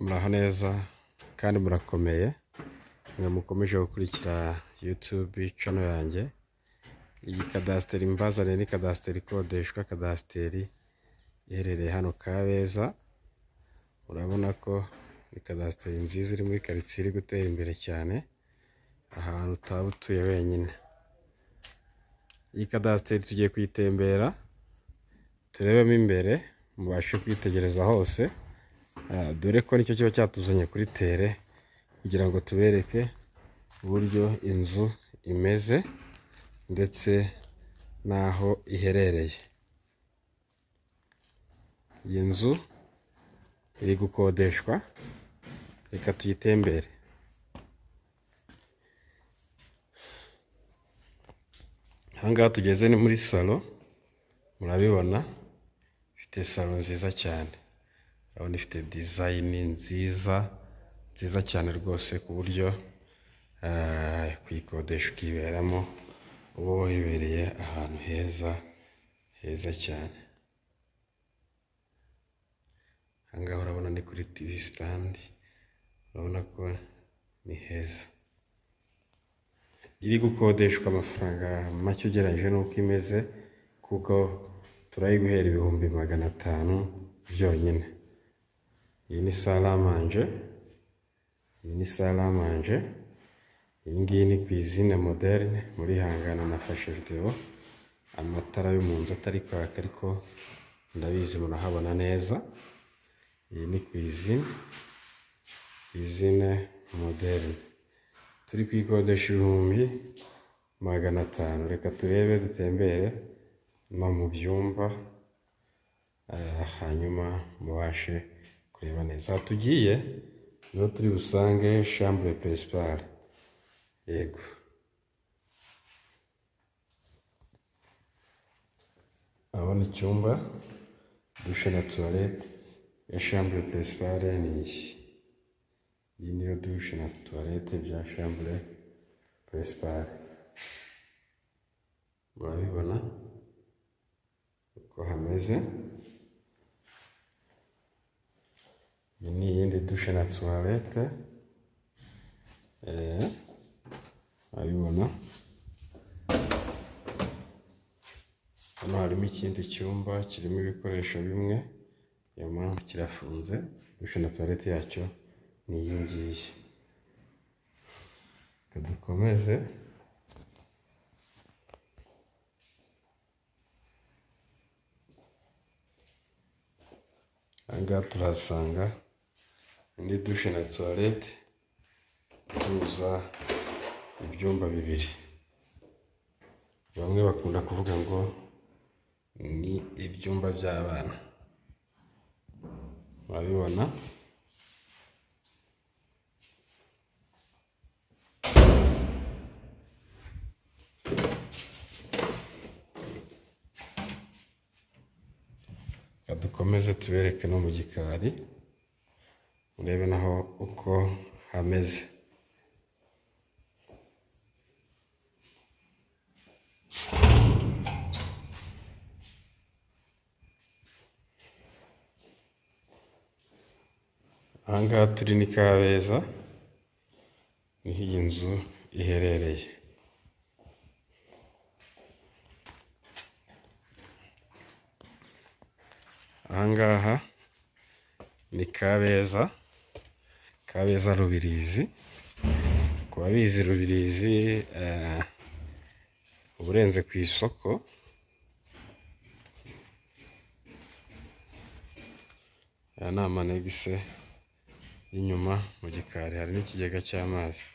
muraho neza kandi murakomeye mwe mukomeje gukurikira yutube cano yanjye iyi kadasiteri mbazane ni kadasiteri ikodeshwa kadasiteri iherereye hano kabeza urabona ko ni kadasiteri nziza iri muri karitsiye iri gutera imbere cyane ahantu utaba utuye wenyine iyi kadasiteri tugiye kuyitembera turebemo imbere mubashe kwitegereza hose Ah, dore ko nicyo kiba cyatuzanye kuri tere kugira ngo tubereke uburyo inzu imeze ndetse n'aho iherereye iyi nzu iri gukodeshwa reka tuyitembere aha ngaha tugeze ni muri salo murabibona ifite salo nziza cyane urabona ifite dizayini nziza nziza cyane rwose ku buryo ah, kuyikodesha ukiberamo uba wibereye ahantu heza heza cyane aha ngaha urabona ni kuri tivi sitandi urabona ko ni heza iri gukodeshwa amafaranga make ugereranyije n'uko imeze kuko turayiguhera ibihumbi magana atanu byonyine iyi ni salamanje iyi ni salamanje iyi ngiyi ni ku izina moderne muri hangana nafashe videwo amatara yo mu nzu atari kwaka ariko ndabizi murahabona neza iyi ni ku izina izina moderne turi kuyikodesha ibihumbi magana atanu reka turebe dutembere no mu byumba ah, hanyuma mubashe kureba neza aha tugiye niho turi busange shambure peresipare yego urabona icyumba dushe na tuwarete ya shambure peresipare ni iyi iyi niyo dushe na tuwarete bya shambure peresipare murabibona uko hameze iyi ni iyindi dushe na tuwarete eh, urabibona hano harimo ikindi cyumba kirimo ibikoresho bimwe inyuma kirafunze dushe na tuwarete yacyo ni iyi ngiyi reka dukomeze aha ngaha turahasanga indi dushe na tuwarete ihuza ibyumba bibiri bamwe bakunda kuvuga ngo ni ibyumba by'abana murabibona Reka dukomeze tubereke no mu gikari urebe naho uko hameze aha ngaha turi ni kabeza niho iyi nzu iherereye aha ngaha ni kabeza kabeza rubirizi ku babizi rubirizi eh, uba urenze ku isoko aya ni amanegise y'inyuma mu gikari hari n'ikigega cy'amazi